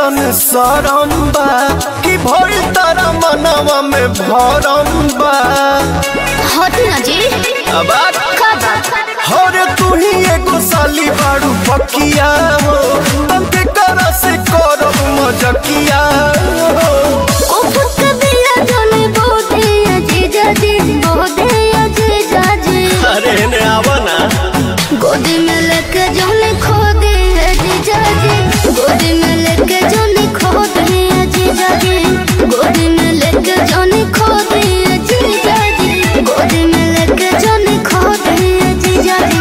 कैसन सरम बा कि भइल तारा मनवा में भरम बा हट ना जी अब आ- का बात हरे तू ही एगो साली बाड़ू पकिया हो तंके कर से करब मजकिया हो कुफुत बिया जोने बोदे अजीजा जी बोदे अजीजा जी अरे ने आवा ना गोदी में लेके जोने खो दे अजीजा जी गोदी में लेके जोने खो दे अजीजा जी गोदी में लेके जोने खो दे अजीजा जी गोदी में लेके जोने खो दे अजीजा जी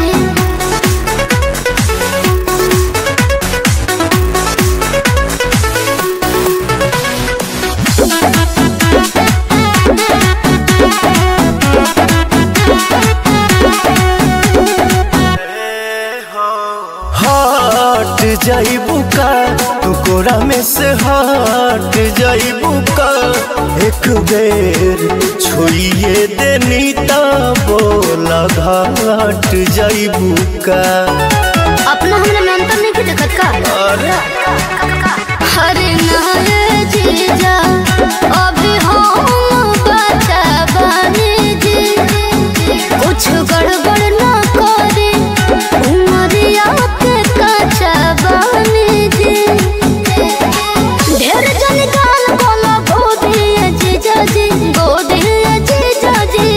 हट जाइबू का तू कोरा में से हट जाइबू का एक बेर छुइए देनी ता बोला घाट जाइबू का अपना हमरा में अंतर नहीं देखत का अरे हरे नारे जीजा अभी हम बचा बानी जी कुछ गड़बड़ ना करे उमरिया के कचा बानी जी ढेर जन गाल बोला गोदी जीजा जी गोदी जीजा जी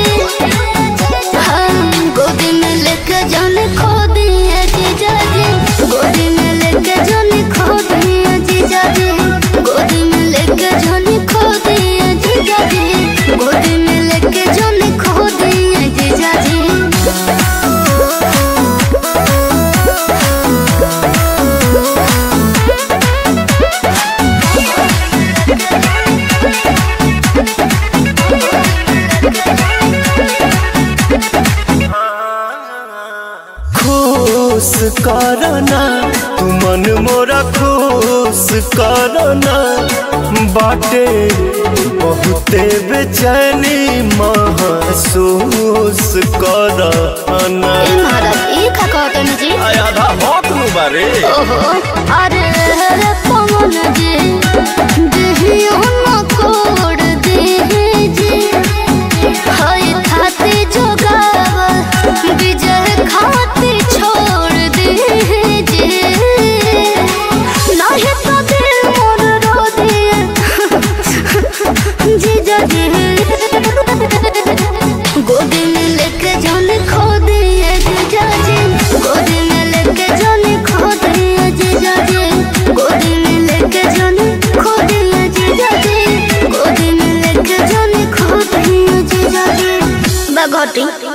हम गोदी में लेके जाने खो दिए जीजा जी गोदी में लेके जाने खो दिए जीजा जी गोदी में लेके जाने खो दिए जीजा जी गोदी में लेके जाने खो दिए जीजा जी खुश करना तू मन मोरा खुश करना बाटे बहुते बेचैनी महसूस करना ए महाराज ई का कहते हैं जी आधा भौक नु बारे ओहो अरे रे पवन जी देहियो न कोड दे जी हाय खाते जोगाव विजय खाते छोड़ दे जी नाही तो दिल मोर रो दिए जीजा जी गोदी में लेके जाने खो दिए जीजा जी गोदी में लेके जाने खो दिए जीजा जी गोदी में लेके जाने खो दिए जीजा जी गोदी में लेके जाने खो दिए जीजा जी बघटी